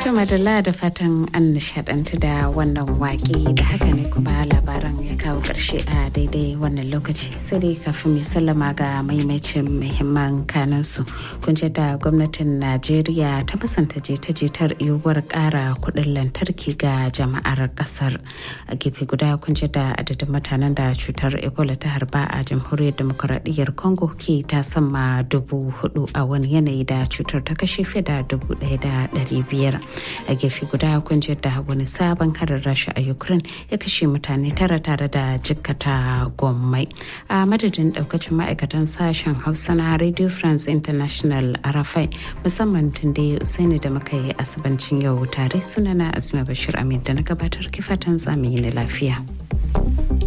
To madalla da fatan an nishadantu da wannan waƙe da haka ne kuma labaran ya kawo ƙarshe a daidai wannan lokaci sai dai kafin mai sallama ga maimacin muhimman kanansu kun da gwamnatin Najeriya ta musanta jita-jitar yiwuwar ƙara kuɗin lantarki ga jama'ar ƙasar a gefe guda kun da adadin mutanen da cutar Ebola ta harba a jamhuriyar demokuraɗiyyar Congo ke ta sama dubu hudu a wani yanayi da cutar ta kashe fiye da dubu ɗaya da ɗari biyar. a gefe guda kun da wani sabon harin rasha a ukraine ya kashe mutane tara tare da jikkata gommai a madadin daukacin ma'aikatan sashen hausa na radio france international arafai musamman tunde usaini da muka yi asibancin yau tare sunana asma bashir amin da na gabatar kifatan zamani na lafiya.